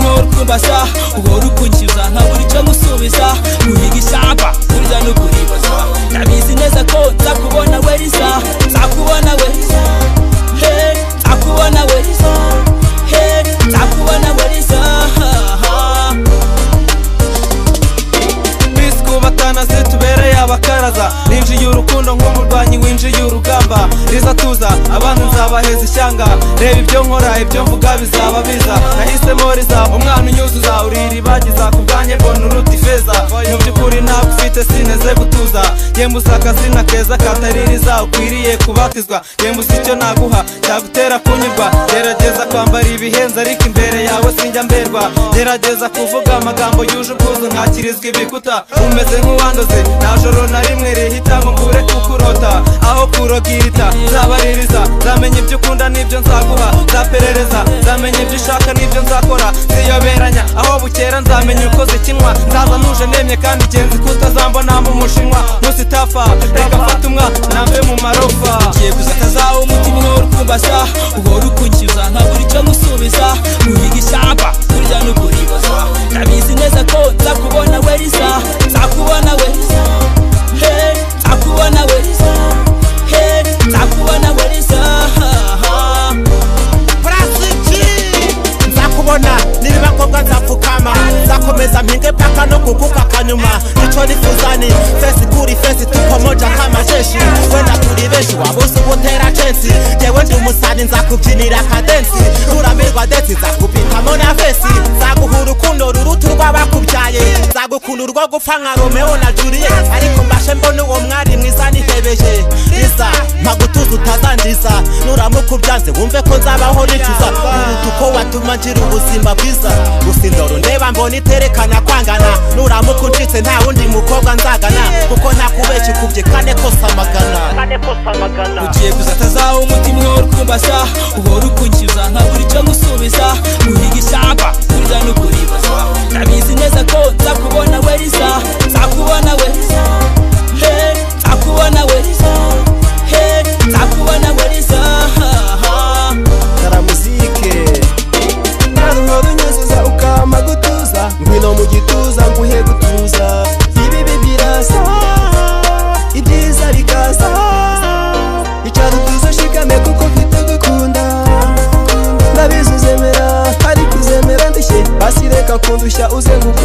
kuribaza uhora ukunkiza nkabura icyo gusubiza guhiga ishyamba kurya no kuribaza ndabizi neza ko nzakubona we risa nzakubona we risa Hey, nzakubona we risa Hey, nzakubona we risa twiswubatana se tubereye abakaraza ninjiye urukundo nk'umurwanyi winjiye urugamba riza tuza abantu nzabaheza ishyanga reba ibyo nkora ibyo mvuga bizaba biza nahisemo riza umwana unyuzuza uri iribagiza ku bwanjye mbona uruta ifeza mu by'ukuri ntabwo ufite sineze gutuza yemba uzi akazina keza katari riza ukwiriye kubatizwa yemba uzi icyo naguha cyagutera kunyurwa gerageza kwambara ibihenze ariko imbere yawe sinjya mberwa gerageza kuvuga amagambo yuje ubwuzu nkakirizwa ibikuta umeze nk'uwanduze nta joro na rimwe rihita ngo mbure kukurota aho kuroga irita nzabaririza nzamenya ibyo ukunda n'ibyo nzaguha nzaperereza nzamenya ibyo ushaka n'ibyo nzakora ziyoberanya aho bukera nzamenya uko zikinwa nzaza ntuje nemye kandi genzi ko utazambona mu mushinwa ntusitafa reka mfate umwa nambe mu marofa ngiye gusakaza umutima uhora ukumbaza uhora ukunkiza nkabura icyo gusubiza guhiga ishyamba kurya no kuribaza ndabizi neza ko nzakubona we risa nzakubona we risa Hey, nzakubona we risa Hey, nzakubona we risa nzakubona niba ngombwa nzapfukama nzakomeza mpinge paka no kuguka kanyuma nicyo nifuzani fesi kuri fesi tukomoja k'amajeshi wenda turi benshi wabuze ubutera censi jewe ndi umusani nzakubyinira kadensi ruramirwa desi nzakupitamo na fesi nzaguha urukundo ruruta urw'abakubyaye nzagukunda urwo gupfa nka romeo na juliet ariko mbashe mbona uwo mwari mwiza nihebeje riza ntagutuza utazangiza nuramuka ubyanze wumve ko nzabaho nicuza uruta uko watuma ngira ubuzima bwiza gusa indoro ndeba mbona iterekana kwangana nuramuka uncitse nta wundi mukobwa nzagana kuko ntakubeshya ukubye kane kose amagana ugiye gusakaza umutima uhora ukumbaza uhora ukunkiza nkabura icyo gusubiza guhiga ishyamba kurya no kuribaza ndabizi neza ko nzakubona we risa nzakubona we risa Hey, nzakubona we risa Hey, nzakubona we risa karamuzike nawe uhora unyuzuza ukama gutuza ngwino mu gituza nguhe gutuza ibibi birasa ibyiza bikaza icara utuze ushikame kuko mfite gukunda ndabizi uzemera ariko uzemera ndushye basi reka kundushya uze gukunda